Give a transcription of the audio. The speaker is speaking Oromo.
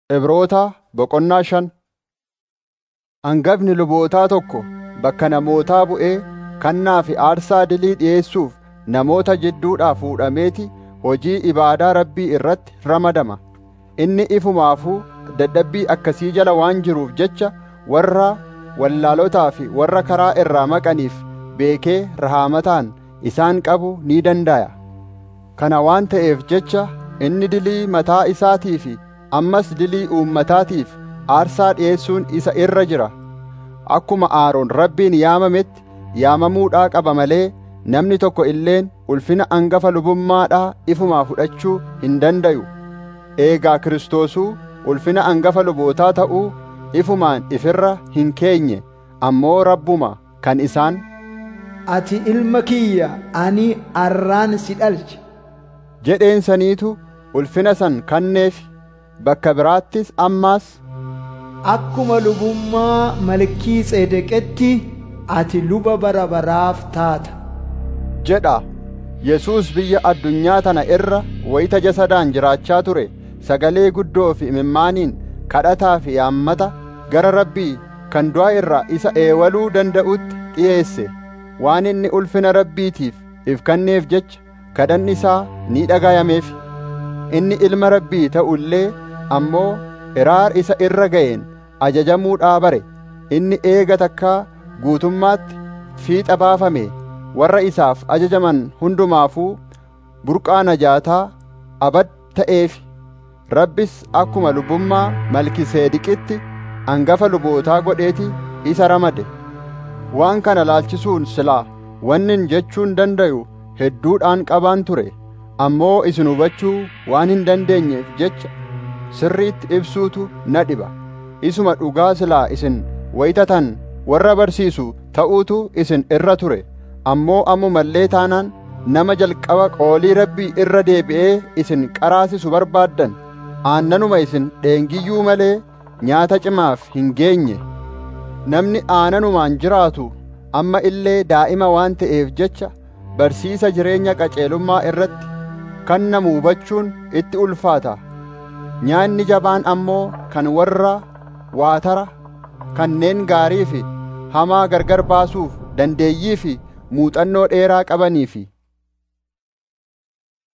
Ibrootaa boqonnaa shan Hangafni lubootaa tokko bakka namootaa bu'ee kannaa fi aarsaa dilii dhi'eessuuf namoota jidduudhaa fuudhameeti hojii ibaadaa Rabbii irratti ramadama. Inni ifumaafuu dadhabbii akkasii jala waan jiruuf jecha warra wallaalotaa fi warra karaa irraa maqaniif beekee rahaamataan isaan qabuu ni danda'a. Kana waan ta'eef jecha inni dilii mataa isaatii fi ammas dilii uummataatiif aarsaa dhi'eessuun isa irra jira. Akkuma Aaroon Rabbiin yaamametti yaamamuudhaa qaba malee namni tokko illeen ulfina angafa lubummaadhaa ifumaa fudhachuu hin dandayu. Eegaa Kiristoosuu ulfina angafa lubootaa ta'uu ifumaan ifirra hin keenye ammoo Rabbuma kan isaan Ati ilma kiyya ani arraan si dhalche. jedheen saniitu ulfina san kanneef bakka biraattis ammaas Akkuma lubummaa malkii tseedeqetti ati luba bara baraaf taata. jedha Yesuus biyya addunyaa tana irra wayita jasadaan jiraachaa ture sagalee guddoo fi imimmaaniin kadhataa fi yaammata gara Rabbii kan du'a irraa isa eewaluu danda'utti dhi'eesse waan inni ulfina Rabbiitiif if kanneef jecha kadhanni isaa ni dhagayameef inni ilma Rabbii ta'u illee ammoo iraar isa irra ga'een ajajamuudhaa bare inni eega takkaa guutummaatti fiixa baafame warra isaaf ajajaman hundumaafuu burqaa najaataa abad ta'eef Rabbis akkuma lubummaa Malkiseediqitti angafa lubootaa godheeti isa ramade waan kana laalchisuun silaa wannin jechuun dandayu hedduudhaan qabaan ture ammoo isin hubachuu waan hin dandeenyeef jecha sirriitti ibsuutu na dhiba isuma dhugaa silaa isin wayitatan warra barsiisu ta'uutu isin irra ture ammoo ammumallee taanaan nama jalqaba qoolii rabbii irra deebi'ee isin qaraasisu barbaaddan aannanuma isin dheengiyyuu malee nyaata cimaaf hin geenye namni aananumaan jiraatu amma illee daa'ima waan ta'eef jecha barsiisa jireenya qaceelummaa irratti kan namu hubachuun itti ulfaata nyaanni jabaan ammoo kan warra waatara kanneen gaarii fi hamaa gargar baasuuf dandeeyyii fi muuxannoo dheeraa qabanii fi